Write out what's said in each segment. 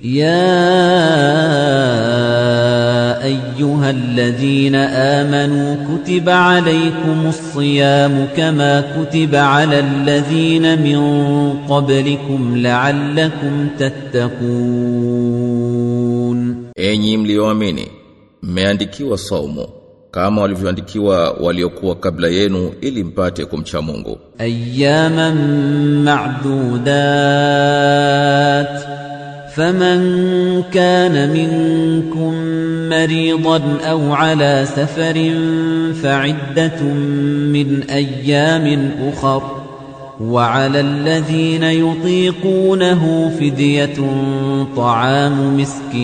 يا ايها الذين امنوا كتب عليكم الصيام كما كتب على الذين من قبلكم لعلكم تتقون Enyi mlioamini, mmeandikiwa saumu kama walivyoandikiwa waliokuwa kabla yenu ili mpate kumcha Mungu. اياما معدودات فمن كان منكم مريضا او على سفر فعده من ايام اخر وعلى الذين يطيقونه فديه طعام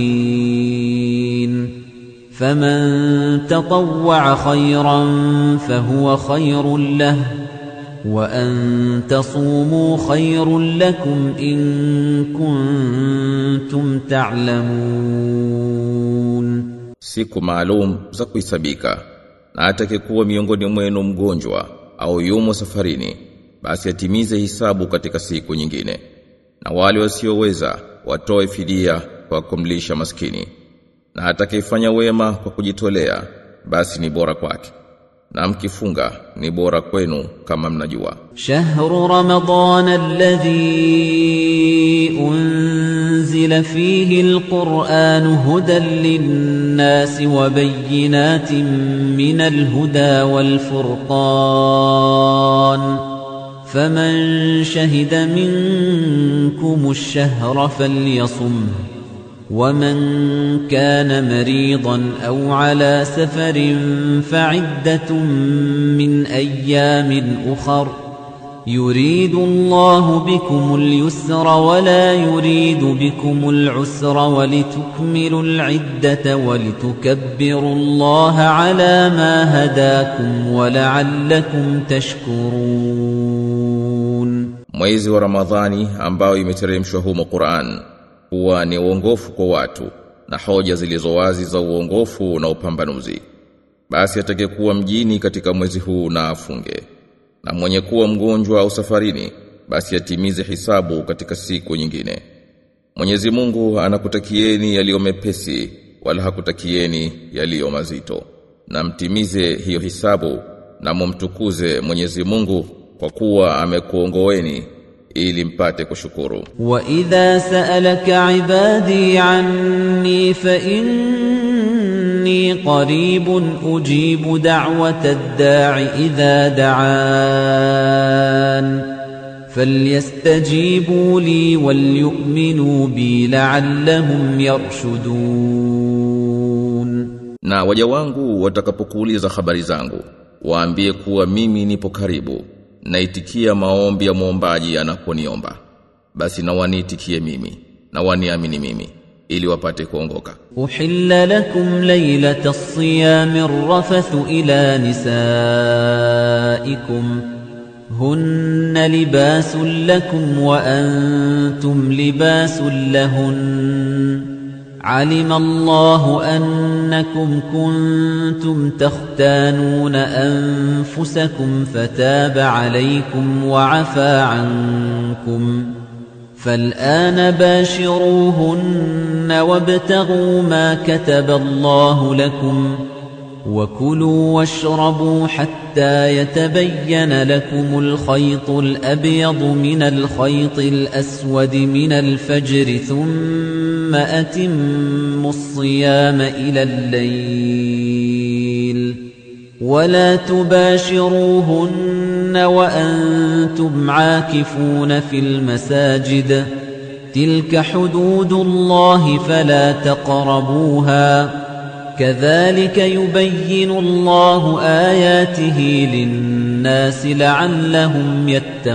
مسكين فمن تطوع خيرا فهو خير له وأن تصوموا خير لكم إن كنتم تعلمون Siku maalum za kuhisabika. Na atakayekuwa miongoni mwenu mgonjwa au yumo safarini, basi atimize hisabu katika siku nyingine. Na wale wasioweza watoe fidia kwa kumlisha maskini. Na atakayefanya wema kwa kujitolea, basi ni bora kwake. Na mkifunga ni bora kwenu kama mnajua. شهر رمضان الذي أنزل فيه القرآن هدى للناس وبينات من الهدى والفرقان فمن شهد منكم الشهر فليصمه ومن كان مريضا أو على سفر فعدة من أيام أخر يريد الله بكم اليسر ولا يريد بكم العسر ولتكملوا العدة ولتكبروا الله على ما هداكم ولعلكم تشكرون Mwezi wa Ramadhani ambao imeteremshwa humo Qur'an huwa ni uongofu kwa watu na hoja zilizo wazi za uongofu na upambanuzi. Basi atakayekuwa mjini katika mwezi huu na afunge. Na mwenye kuwa mgonjwa au safarini basi atimize hisabu katika siku nyingine. Mwenyezi Mungu anakutakieni yaliyo mepesi wala hakutakieni yaliyo mazito. Na mtimize hiyo hisabu na mumtukuze Mwenyezi Mungu kwa kuwa amekuongoeni ili mpate kushukuru. وإذا سألك عبادي عني فإني قريب أجيب دعوة الداع إذا دعان فليستجيبوا لي وليؤمنوا بي لعلهم يرشدون Na waja wangu watakapokuuliza habari zangu, waambie kuwa mimi nipo karibu, naitikia maombi ya muombaji anaponiomba. Basi na waniitikie mimi, na waniamini mimi, ili wapate kuongoka. أحل لكم ليلة الصيام الرفث إلى نسائكم هن لباس لكم وأنتم لباس لهن علم الله أنكم كنتم تختانون أنفسكم فتاب عليكم وعفى عنكم فالآن باشروهن وابتغوا ما كتب الله لكم وكلوا واشربوا حتى يتبين لكم الخيط الأبيض من الخيط الأسود من الفجر ثم أتموا الصيام إلى الليل ولا تباشروهن وأنتم عاكفون في المساجد تلك حدود الله فلا تقربوها كذلك يبين الله آياته للناس لعلهم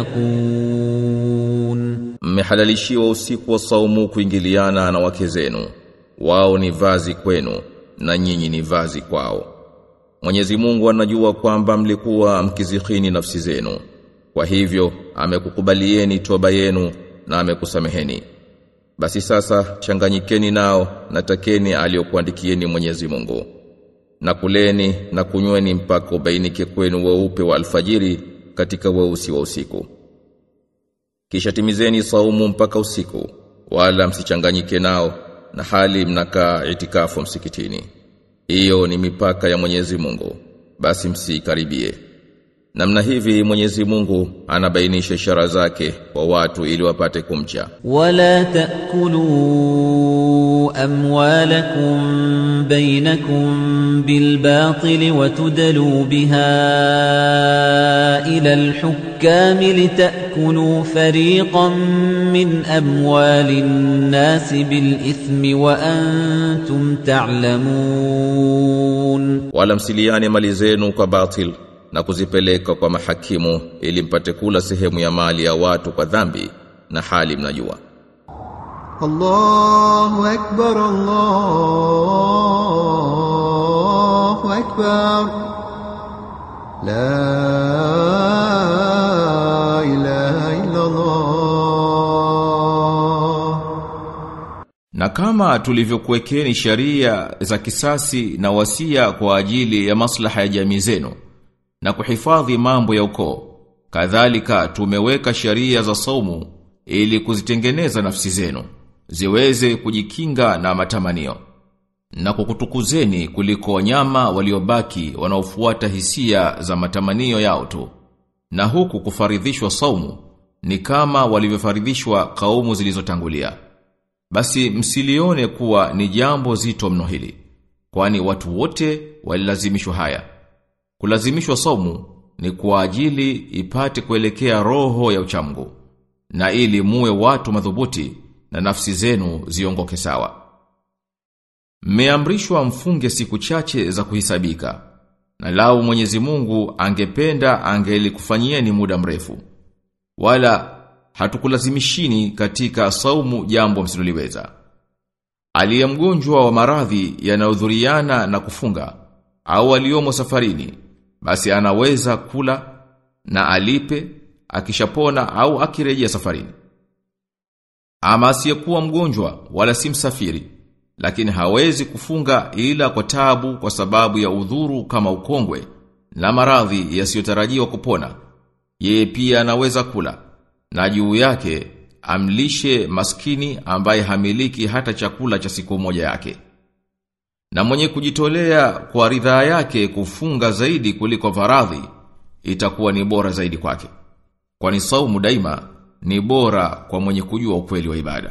يتقون Mmehalalishiwa usiku wa saumu kuingiliana na wake zenu. Wao ni vazi kwenu na nyinyi ni vazi kwao. Mwenyezi Mungu anajua kwamba mlikuwa mkizihini nafsi zenu. Kwa hivyo amekukubalieni toba yenu na amekusameheni. Basi sasa changanyikeni nao na takeni aliyokuandikieni Mwenyezi Mungu. Na kuleni na kunyweni mpaka ubainike kwenu weupe wa alfajiri katika weusi wa usiku. Kisha timizeni saumu mpaka usiku wala msichanganyike nao na hali mnakaa itikafu msikitini hiyo ni mipaka ya Mwenyezi Mungu basi msikaribie namna hivi Mwenyezi Mungu anabainisha ishara zake kwa watu ili wapate kumcha ولا تأكلوا أموالكم بينكم بالباطل وتدلوا بها إلى الحكام لتأكلوا فريقا من أموال الناس بالإثم وأنتم تعلمون wala msiliane mali zenu kwa batil na kuzipeleka kwa mahakimu ili mpate kula sehemu ya mali ya watu kwa dhambi na hali mnajua الله أكبر الله أكبر لا إله إلا الله Na kama tulivyokuwekeni sharia za kisasi na wasia kwa ajili ya maslaha ya jamii zenu na kuhifadhi mambo ya ukoo, kadhalika tumeweka sharia za saumu ili kuzitengeneza nafsi zenu ziweze kujikinga na matamanio na kukutukuzeni kuliko wanyama waliobaki wanaofuata hisia za matamanio yao tu. Na huku kufaridhishwa saumu ni kama walivyofaridhishwa kaumu zilizotangulia. Basi msilione kuwa ni jambo zito mno hili, kwani watu wote walilazimishwa haya. Kulazimishwa saumu ni kwa ajili ipate kuelekea roho ya uchamgu, na ili muwe watu madhubuti na nafsi zenu ziongoke sawa. Mmeamrishwa mfunge siku chache za kuhisabika, na lau Mwenyezi Mungu angependa angelikufanyieni muda mrefu. Wala hatukulazimishini katika saumu jambo msiloliweza. Aliye mgonjwa wa maradhi yanayodhuriana na kufunga au aliyomo safarini basi anaweza kula na alipe akishapona au akirejea safarini. Ama asiyekuwa mgonjwa wala si msafiri lakini hawezi kufunga ila kwa tabu kwa sababu ya udhuru kama ukongwe na maradhi yasiyotarajiwa kupona. Yeye pia anaweza kula na juu yake amlishe maskini ambaye hamiliki hata chakula cha siku moja yake. Na mwenye kujitolea kwa ridhaa yake kufunga zaidi kuliko faradhi itakuwa ni bora zaidi kwake. Kwani saumu daima ni bora kwa mwenye kujua ukweli wa ibada.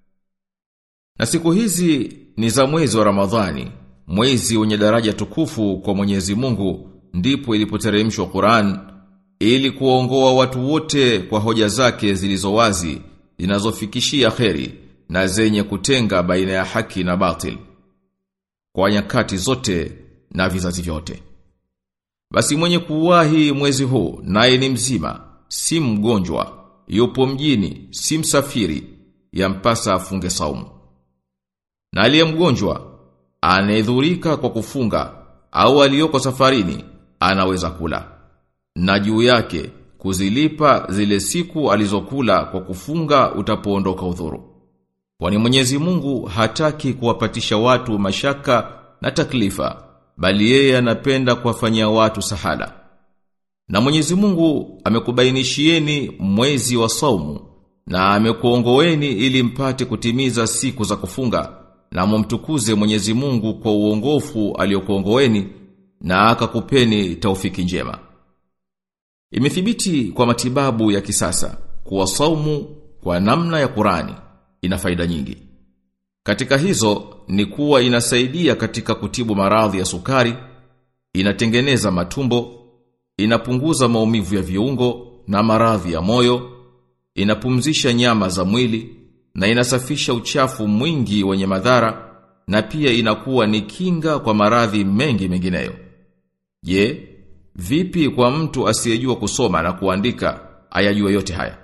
Na siku hizi ni za mwezi wa Ramadhani, mwezi wenye daraja tukufu kwa Mwenyezi Mungu, ndipo ilipoteremshwa Qur'an ili kuongoa watu wote kwa hoja zake zilizo wazi zinazofikishia kheri na zenye kutenga baina ya haki na batil kwa nyakati zote na vizazi vyote. Basi mwenye kuwahi mwezi huu naye ni mzima, si mgonjwa, yupo mjini, si msafiri, yampasa afunge saumu. Na aliye mgonjwa, anayedhurika kwa kufunga au aliyoko safarini, anaweza kula. Na juu yake kuzilipa zile siku alizokula kwa kufunga utapoondoka udhuru. Kwani Mwenyezi Mungu hataki kuwapatisha watu mashaka na taklifa, bali yeye anapenda kuwafanyia watu sahala. Na Mwenyezi Mungu amekubainishieni mwezi wa saumu na amekuongoeni ili mpate kutimiza siku za kufunga na mumtukuze Mwenyezi Mungu kwa uongofu aliokuongoeni na akakupeni taufiki njema. Imethibiti kwa matibabu ya kisasa kuwa saumu kwa namna ya Qurani ina faida nyingi. Katika hizo ni kuwa inasaidia katika kutibu maradhi ya sukari, inatengeneza matumbo, inapunguza maumivu ya viungo na maradhi ya moyo, inapumzisha nyama za mwili na inasafisha uchafu mwingi wenye madhara na pia inakuwa ni kinga kwa maradhi mengi mengineyo. Je, vipi kwa mtu asiyejua kusoma na kuandika ayajue yote haya?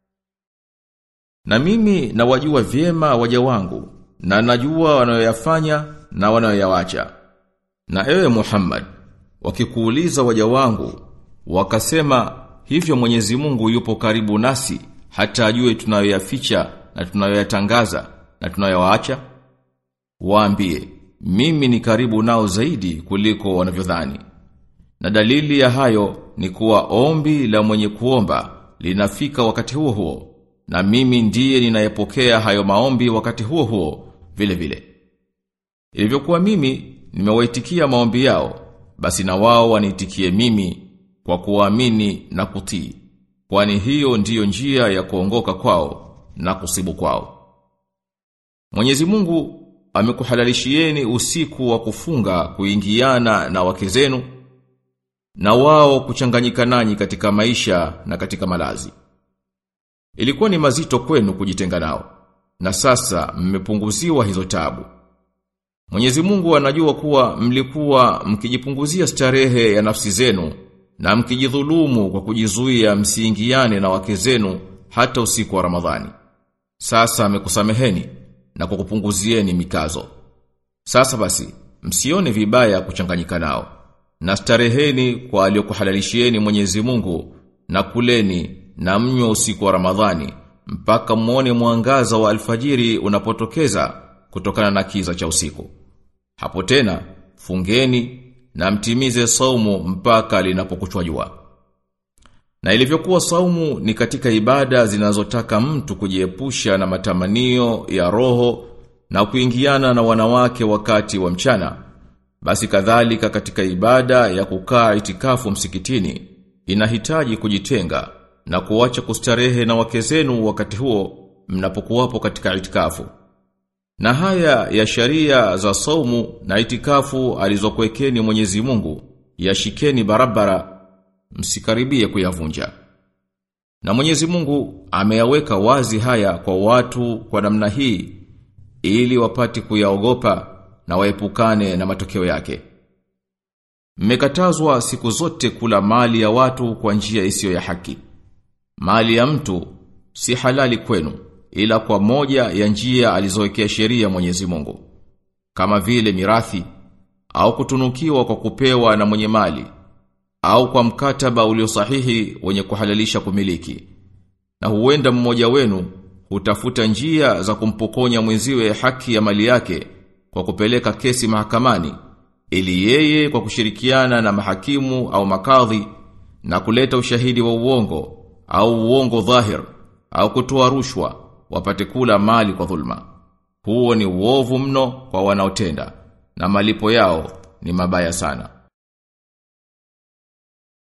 Na mimi nawajua vyema waja wangu na najua wanayoyafanya na wanayoyawacha. Na ewe Muhammad, wakikuuliza waja wangu, wakasema hivyo Mwenyezi Mungu yupo karibu nasi hata ajue tunayoyaficha na tunayoyatangaza na tunayoyaacha. Waambie, mimi ni karibu nao zaidi kuliko wanavyodhani. Na dalili ya hayo ni kuwa ombi la mwenye kuomba linafika wakati huo huo na mimi ndiye ninayepokea hayo maombi wakati huo huo vile vile. Ilivyokuwa mimi nimewaitikia maombi yao, basi na wao waniitikie mimi kwa kuamini na kutii. Kwani hiyo ndiyo njia ya kuongoka kwao na kusibu kwao. Mwenyezi Mungu amekuhalalishieni usiku wa kufunga kuingiana na wake zenu na wao kuchanganyika nanyi katika maisha na katika malazi. Ilikuwa ni mazito kwenu kujitenga nao na sasa mmepunguziwa hizo tabu. Mwenyezi Mungu anajua kuwa mlikuwa mkijipunguzia starehe ya nafsi zenu na mkijidhulumu kwa kujizuia msiingiane na wake zenu hata usiku wa Ramadhani. Sasa amekusameheni na kukupunguzieni mikazo. Sasa basi, msione vibaya kuchanganyika nao. Na stareheni kwa aliyokuhalalishieni Mwenyezi Mungu na kuleni na mnywe usiku wa Ramadhani mpaka muone mwangaza wa alfajiri unapotokeza kutokana na kiza cha usiku. Hapo tena fungeni na mtimize saumu mpaka linapokuchwa jua. Na ilivyokuwa saumu ni katika ibada zinazotaka mtu kujiepusha na matamanio ya roho na kuingiana na wanawake wakati wa mchana, basi kadhalika katika ibada ya kukaa itikafu msikitini inahitaji kujitenga na kuacha kustarehe na wake zenu wakati huo mnapokuwapo katika itikafu. Na haya ya sharia za saumu na itikafu alizokuwekeni Mwenyezi Mungu yashikeni barabara msikaribie kuyavunja. Na Mwenyezi Mungu ameyaweka wazi haya kwa watu kwa namna hii ili wapate kuyaogopa na waepukane na matokeo yake. Mmekatazwa siku zote kula mali ya watu kwa njia isiyo ya haki. Mali ya mtu si halali kwenu ila kwa moja ya njia alizowekea sheria Mwenyezi Mungu. Kama vile mirathi au kutunukiwa kwa kupewa na mwenye mali au kwa mkataba ulio sahihi wenye kuhalalisha kumiliki. Na huenda mmoja wenu hutafuta njia za kumpokonya mwenziwe haki ya mali yake kwa kupeleka kesi mahakamani ili yeye kwa kushirikiana na mahakimu au makadhi na kuleta ushahidi wa uongo au uongo dhahir au kutoa rushwa wapate kula mali kwa dhulma. Huo ni uovu mno kwa wanaotenda na malipo yao ni mabaya sana.